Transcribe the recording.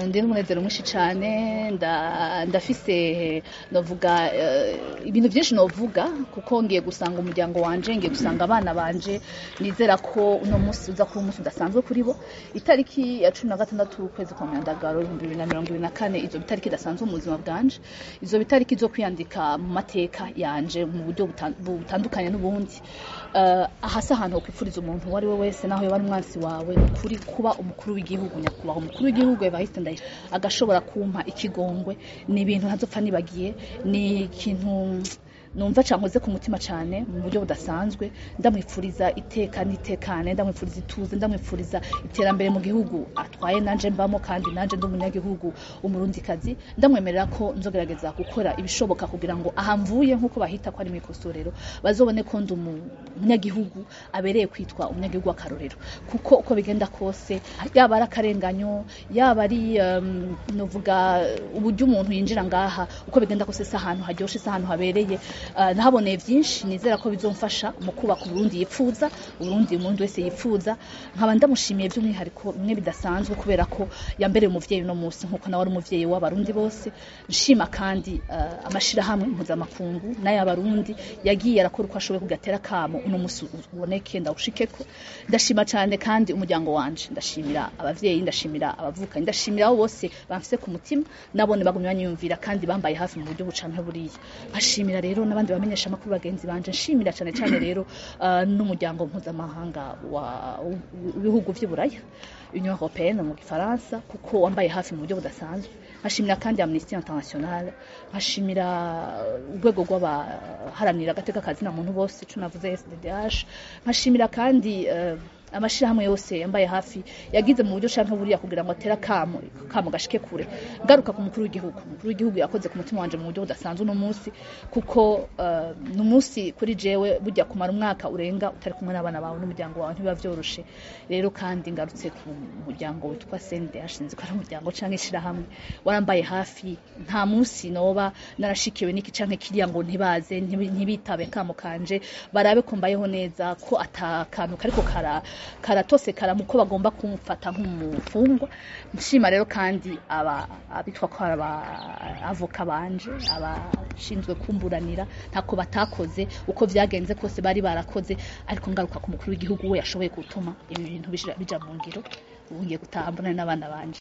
ndi n'umunezero mwinshi cyane ndafise novuga ibintu byinshi novuga kuko ngiye gusanga umuryango wanje ngiye gusanga abana banje nizera ko uno munsi uza kuba umunsi udasanzwe kuri bo itariki ya cumi na gatandatu ukwezi kwa myandagaro ibihumbi bibiri na mirongo ibiri na kane izo bitariki idasanzwe mu buzima bwanje izo bitariki zo kwiyandika mu mateka yanje mu buryo butandukanye n'ubundi ahasi ahantu ho kwifuriza umuntu uwo ari we wese naho yaba ari umwansi wawe ni ukuri kuba umukuru w'igihugu nyakubahwa umukuru w'igihugu evariste ndayi agashobora kumpa ikigongwe ni ibintu ntazopfa nibagiye ni ikintu numva cankoze ku mutima cyane mu buryo budasanzwe ndamwifuriza iteka n'itekane ndamwifuriza ituze ndamwifuriza iterambere mu gihugu atwaye nanje mbamo kandi nanje ndi umunyagihugu umurundikazi ndamwemerera ko nzogerageza gukora ibishoboka kugira ngo aha mvuye nk'uko bahita ko ari mu ikosorero bazobone ko ndi umunyagihugu abereye kwitwa umunyagihugu w'akarorero kuko uko bigenda kose yaba ari akarenganyo yaba ari um, novuga uburyo umuntu yinjira ngaha uko bigenda kose si ahantu haryoshe si ahantu habereye nahaboneye byinshi nizera ko bizomfasha mu kubaka uburundi yipfuza uburundi umuntu wese yipfuza nkaba ndamushimiye by'umwihariko bimwe bidasanzwe kubera ko yambereye umuvyeyi uno munsi nk'uko nawe ari umuvyeyi w'abarundi bose nshima kandi amashirahamwe mpuzamakungu n'ay'abarundi yagiye arakora uko ashoboye kugatera kamo uno munsi uboneke ndawushikeko ndashima cyane kandi umuryango wanje ndashimira abavyeyi ndashimira abavukanyi ndashimira abo bose bamfise ku mutima nabone bagumye banyumvira kandi bambaye hafi mu buryo bucanke buriya nkashimira rero n'abandi bamenyesha amakuru bagenzi banje nshimira cyane cyane rero uh, n'umuryango mpuzamahanga w'ibihugu vy'uburaya union européenne mu gifaransa kuko wambaye hafi mu buryo budasanzwe nkashimira kandi amnesty international nkashimira urwego rw'abaharanira agateka kazina muntu bose ico navuze sddh nkashimira kandi uh, amashirahamwe yose yambaye hafi yagize mu buryo canke buriya kugira ngo atera kamo kamo gashike kure ngaruka ku mukuru w'igihugu umukuru w'igihugu yakoze ku mutima wanje mu buryo budasanzwe uno munsi kuko uh, ni umunsi kuri jewe burya kumara umwaka urenga utari kumwe n'abana bawe n'umuryango wawe ntibiba vyoroshe rero kandi ngarutse ku muryango witwa CNDH sinzi ko ari umuryango canke ishirahamwe warambaye hafi nta munsi noba narashikiwe n'iki canke kiriya ngo ntibaze ntibitabe kamo kanje barabe ko mbayeho neza ko atakantu kariko kara karatose karamu ko bagomba kumfata nk'umufungwa nshima rero kandi aba abitwa ko aba avoka banje abashinzwe kumburanira ntako batakoze uko vyagenze kose bari barakoze ariko ngaruka ku mukuru w'igihugu we yashoboye gutuma ibi bintu bija mu ngiro ubu ngiye gutaha mbona n'abana banje